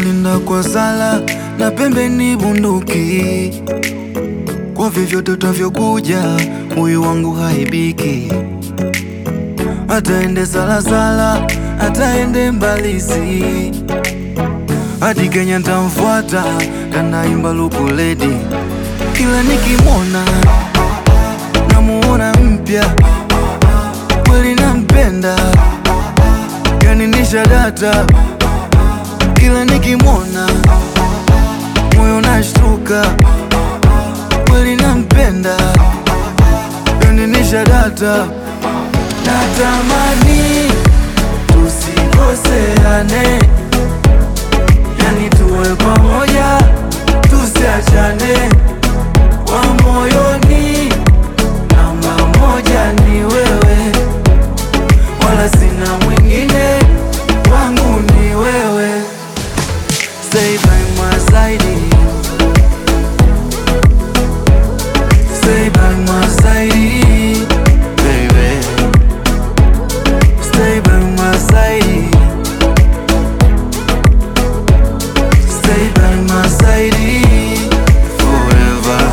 namlinda kwa sala na pembeni bunduki, kwa vyovyote utavyokuja, huyu wangu haibiki. Ataende salasala, ataende Mbalisi, hadi Kenya ntamfuata, kanaimba lukuledi. Kila nikimwona namuona mpya, kweli nampenda, kaninisha data. Kila nikimwona moyo nashtuka, kweli nampenda, kaninisha data. Natamani tusikoseane, yani tuwe pamoja, tusiachane. Wa moyoni namba moja ni wewe, wala sina mwingine, wangu ni wewe. Stay by my side, stay by my side, baby. Stay by my side. Stay by my side forever.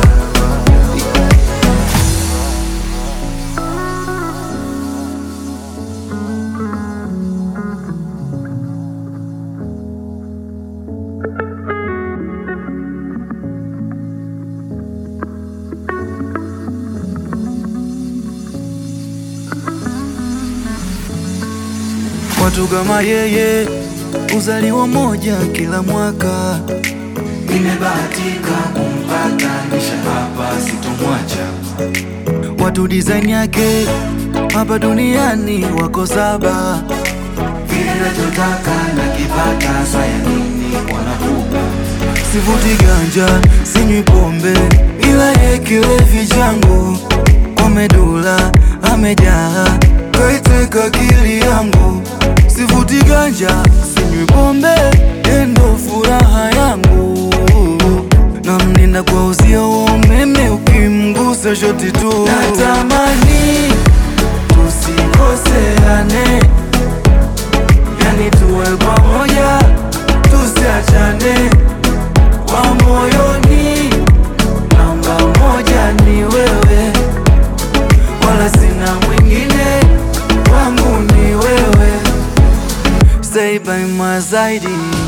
Watu kama yeye uzaliwa moja kila mwaka. Nimebahatika kumpata, nisha hapa sitomwacha. Watu design yake hapa duniani wako saba. Kile nachotaka nakipata, saya nini wanakupa. Sivuti ganja, sinywi pombe, ila ye kilevi changu kwa medula amejaa, kaiteka akili yangu. Sivuti ganja, sinywi pombe, ye ndo furaha yangu. Namlinda kwa uzio wa umeme, ukimgusa shoti tu. Natamani tusikoseane, yani tuwe pamoja, tusiachane. Wa moyoni namba moja ni wewe, wala sina mwingine, wangu ni wewe. Stay by my side,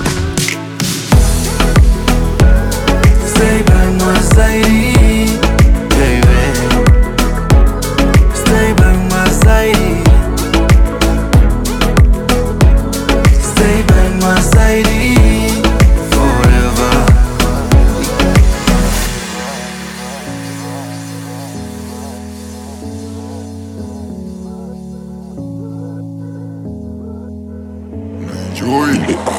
stay by my side, baby. Stay by my side, stay by my side forever. Joy.